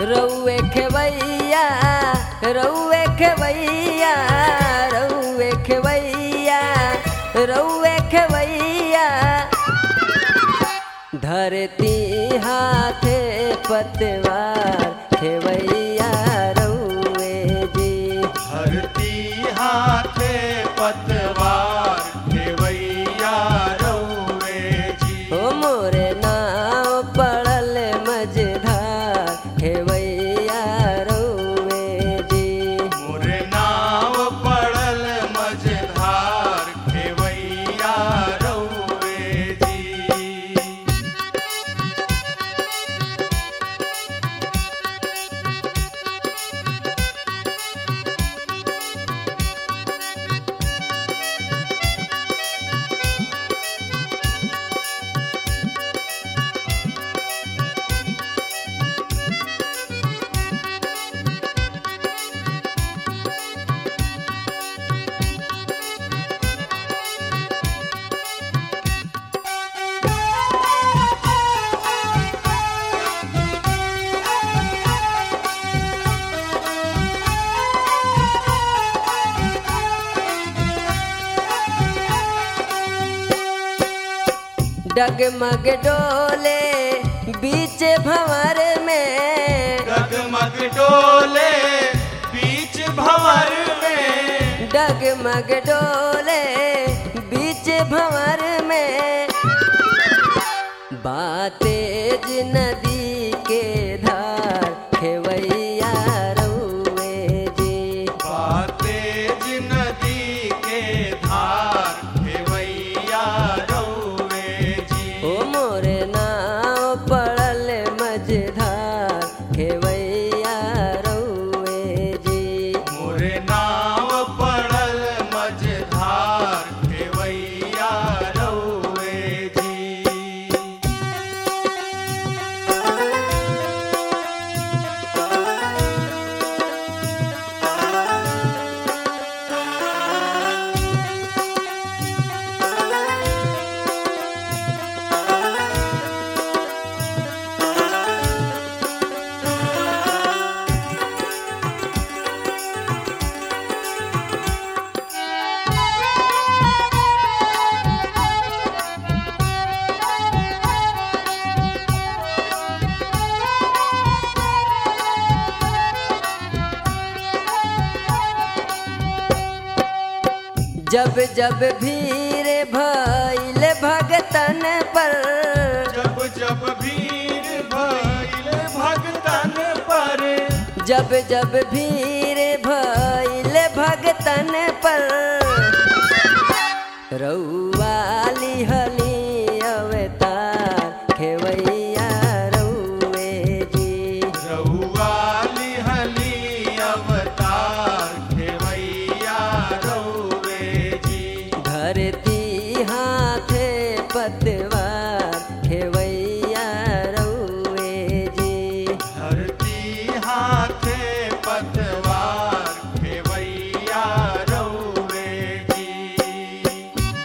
रउए खेवैया रउए खेवैया रउए खेवैया रउए खेवैया धरती हाथे पतवार खेवैया रउए जी धरती हाथे पतवार खेवैया रौवे जी ओ मोरे नाव पड़ल मझधार खेवैया रउए जी मोरे नाव पड़ल मझधार खेवैया रौवे जी डगमग डोले बीच भंवर में डगमग डोले बीच भंवर में डगमग डोले बीच भंवर में बातेज नदी के धार खेवैया रउए जी तेज नदी के धार खेवैया रौवे जी ओ मोरे नाव पड़ल मझधार खेवैया रउए जी मोरे नाव पड़ल मझधार खेवैया रौवे जी जब जब भीड़ भइल भगतन पर जब जब भीड़ भइल भगतन पर जब जब भीड़ भइल भगतन पर रउवाली हली अवतार खेवैया रउए जी रउवाली हली अवतार खेवैया रौवे जी धरती हाथे पतवार खेवैया रउए जी धरती हाथे पतवार खेवैया रौवे जी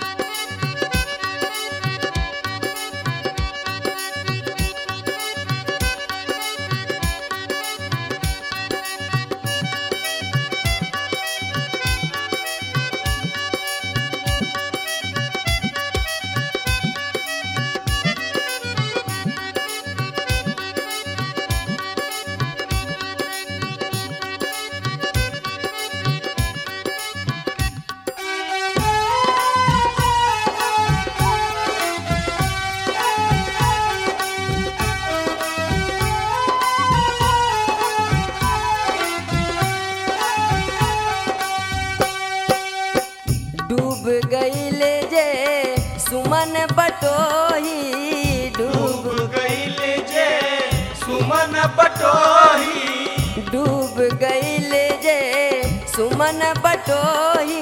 डूब गईले जे सुमन बटोही डूब डूब गईल जे सुमन पटोही डूब गईले जे सुमन बटोही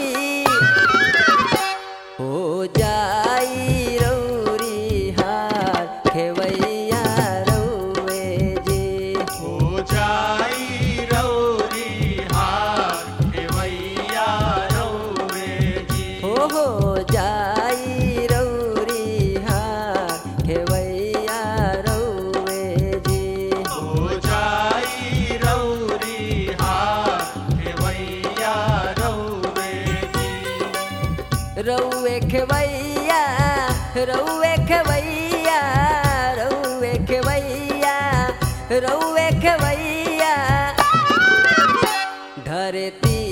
हो जाई रौरी हार खेवैया रउए जी हो जाई रौरी हार खेवैया रौवे जी हो हो जाई रौरी हार खेवैया रउए जी हो जाई रउए खेवैया धरती